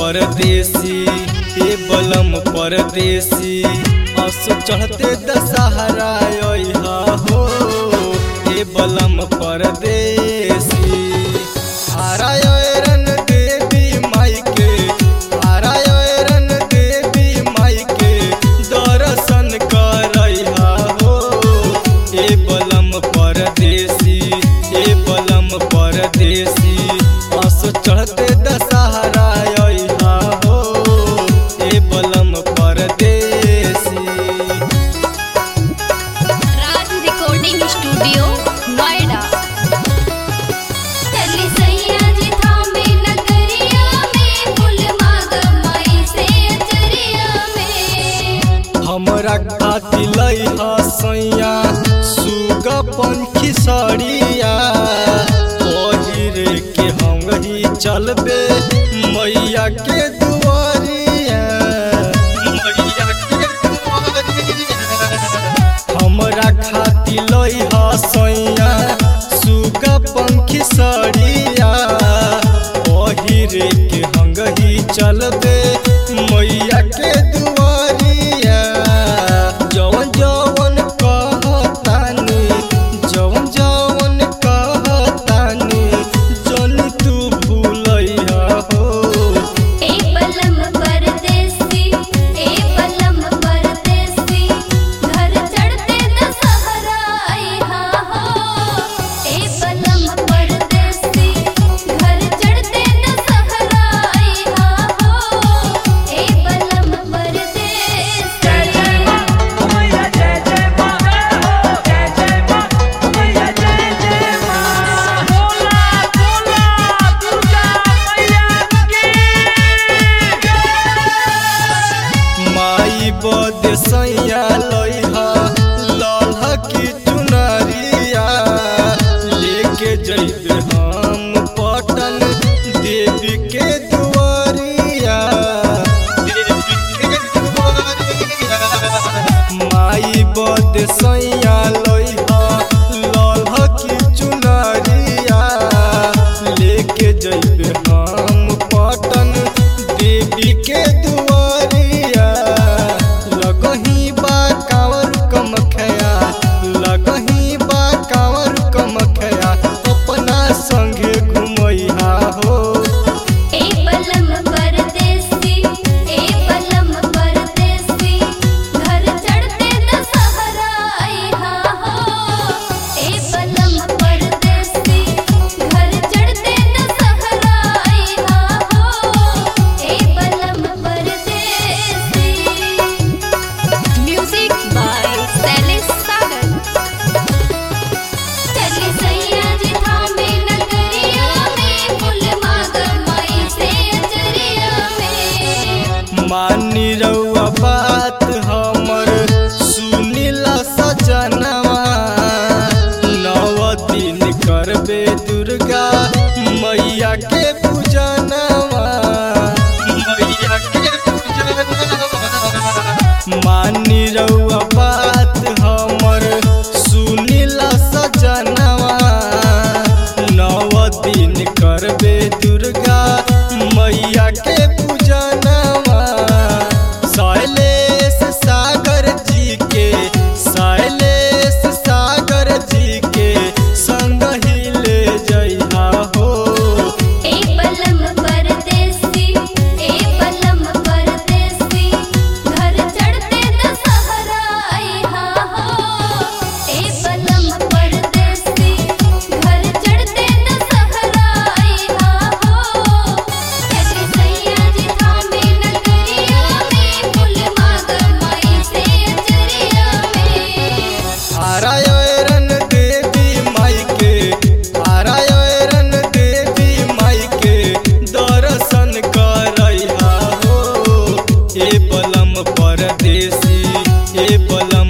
परदेसी ए बलम परदेसी असो चढ़ते दशहरा अइहा हो ए बलम परदेसी आरायरन देवी माई के आरायरन देवी माई के दर्शन करइहा हो ए बलम परदेसी ए बलम परदेसी असो चढ़ते दशहरा अइहा हो ए बलम परदेसी राज रिकॉर्डिंग स्टूडियो नोएडा चली सैया जी थामे नगरिया में फूल मांग माई से अचरिया में हमरा खाती लई हसैया सुग पंखी सड़िया पहिरे के हम ही चलबे मैया के दुआरिया मैया के दुआरिया हमरा खाती लई हसैया सुग पंखी सड़िया पहिरे के हंगही चलबे मैया के दुआरिया जवन जवन कहतानी जवन जवन कहतानी जन तू भूलैया हो ए पलम परदेसी ए पलम परदेसी घर चढ़ते दशहरा आइहा हो ए पलम परदेसी घर चढ़ते दशहरा आइहा हो ए पलम परदेसी माई बद सैया लइहा लल्हा की चुनरिया लेके जइबे हम पटन देवी के दुआरिया देवी के दुआरिया माई बद सैया लइहा लल्हा की चुनरिया लेके जइबे हम पटन देवी के दुआरिया लगही बा कावर कमखया लगही बा कावर कमखया अपना संगे घुमैहा हो ए पलम परदेसी ए पलम परदेसी घर चढ़ते दशहरा आइहा हो ए पलम परदेसी घर चढ़ते दशहरा आइहा हो ए पलम परदेसी म्यूजिक बाय शैलेश सागर चली सैया जी थामे नगरिया में फूल मांग माई से अचरिया में मानी रउआ बात हमर सुनिला सजनवा नव दिन करबे दुर्गा मैया के पूजनवा मैया के पूजनवा मानी रउआ बात हमर सुनिला सजनवा नव दिन करबे दुर्गा मैया के पूजनवा शैलेश सागर जी के शैलेश सागर जी के संग ही ले जइहा हो ए पलम परदेसी ए पलम परदेसी घर चढ़ते दशहरा आइहा हो ए पलम परदेसी घर चढ़ते दशहरा आइहा हो चली सैया जी थामे नगरिया में फूल मांग माई से अचरिया में आरायरन देवी माई के आरायरन देवी माई के दर्शन करइहा हो ए बलम परदेसी ए बलम